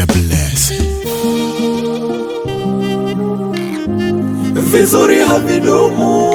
DJ Bless. vizuri havidumu,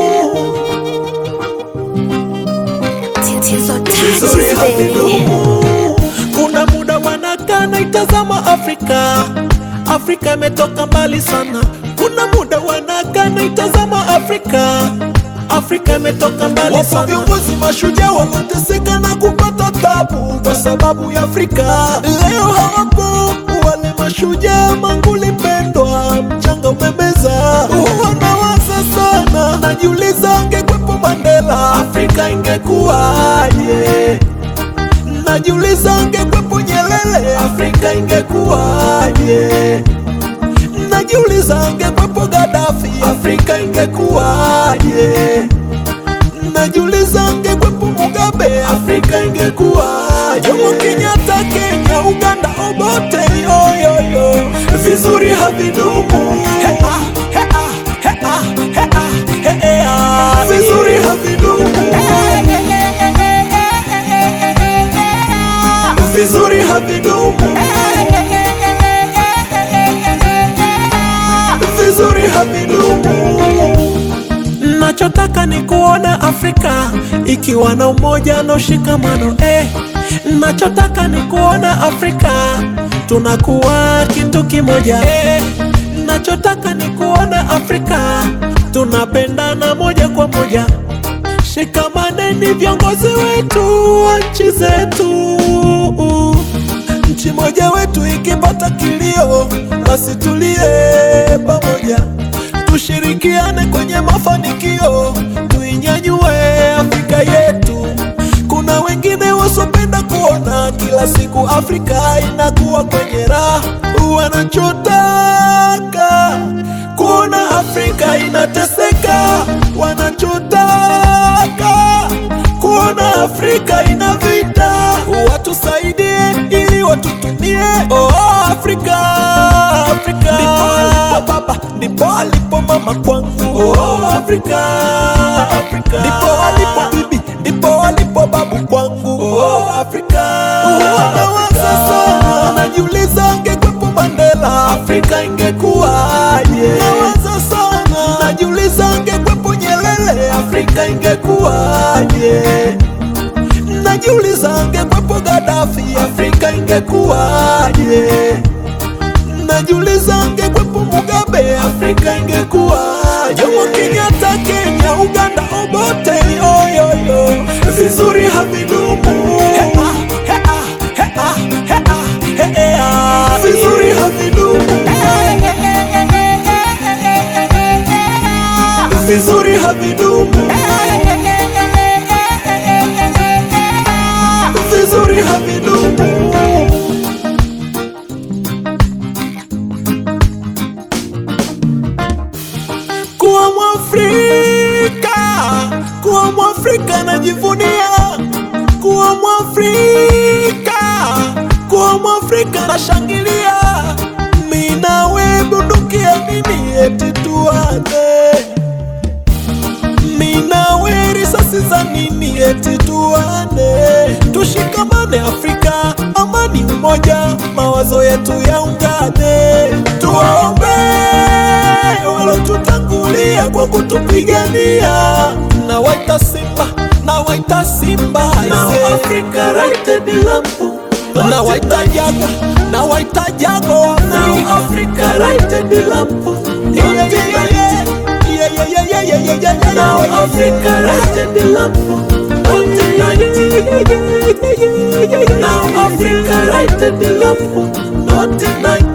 Tatizo vizuri taxi baby. havidumu. Kuna muda wanakaa naitazama Afrika, Afrika imetoka mbali sana. Kuna muda wanakaa naitazama Afrika, Afrika imetoka mbali sana. Viongozi mashujaa wanateseka na kupata tabu kwa sababu ya Afrika. Leo hawapo wale mashujaa, manguli mpendwa, mchanga umemeza. Wanawaza sana, najiuliza angekwepo Mandela, Afrika ingekuwaje? Najiuliza angekwepo Nyerere, Afrika ingekuwaje? Najiuliza angekwepo Gaddafi, Afrika ingekuwaje? Najiuliza angekwepo Mugabe, Afrika ingekuwaje? Jomo Kenyatta, Kenya, Uganda, Obote, yoyoyo, vizuri havidumu. He, ah, he, ah, he, ah, he, ah, he, eh, ah. Vizuri havidumu. Vizuri havidumu. Vizuri havidumu. Nachotaka ni kuona Afrika ikiwa na umoja na ushikamano eh. Nachotaka ni kuona Afrika tunakuwa kitu kimoja eh. Nachotaka ni kuona Afrika tunapendana moja kwa moja. Shikamaneni viongozi wetu wa nchi zetu. Nchi moja wetu ikipata kilio, basi tulie pamoja, tushirikiane kwenye mafanikio, tuinyanyue Afrika yetu. Kuna wengine wasopenda kuona kila siku Afrika inakuwa kwenye raha, wanachotaka kuona Afrika inateseka, wanachotaka kuona Afrika ina vita, watusaidie ili watutumie. Oh, Afrika, Afrika ndipo alipo baba, ndipo alipo mama kwangu. Oh, Afrika, Afrika ndipo alipo bibi, ndipo alipo babu kwangu. Oh, Afrika, nawaza sana, najiuliza angekwepo Mandela, Afrika ingekuwaje? Nawaza sana, najiuliza angekwepo Nyerere, Afrika ingekuwaje? Najiuliza angekwepo Gaddafi, Afrika ingekuwaje? Najiuliza angekwepo Mugabe, Afrika ingekuwaje? Jomo Kenyatta, Kenya, Uganda, Obote, yoyoyo, vizuri havidumu. He, ah, he, ah, he, ah, he, ah, he, eh, ah. Vizuri havidumu. Vizuri havidumu. Vizuri havidumu. Kuwa Mwafrika, kuwa Mwafrika najivunia, kuwa Mwafrika, kuwa Mwafrika nashangilia. Mimi nawe bunduki ya nini eti tuane? Mimi nawe risasi za nini eti tuane? Tushikamane Afrika, amani umoja, mawazo yetu yaungane, tuwaombe walotutangulia kwa kutupigania. Na waita Simba, na waita Simba, Now Africa right the lampu. Na waita Jago, na waita Jago, Now Africa right the lampu. Yeah, yeah, yeah, yeah. Yeah, yeah, yeah, yeah, yeah, yeah, yeah, yeah. Now Africa right the lampu. Now Africa right the lampu. Not tonight.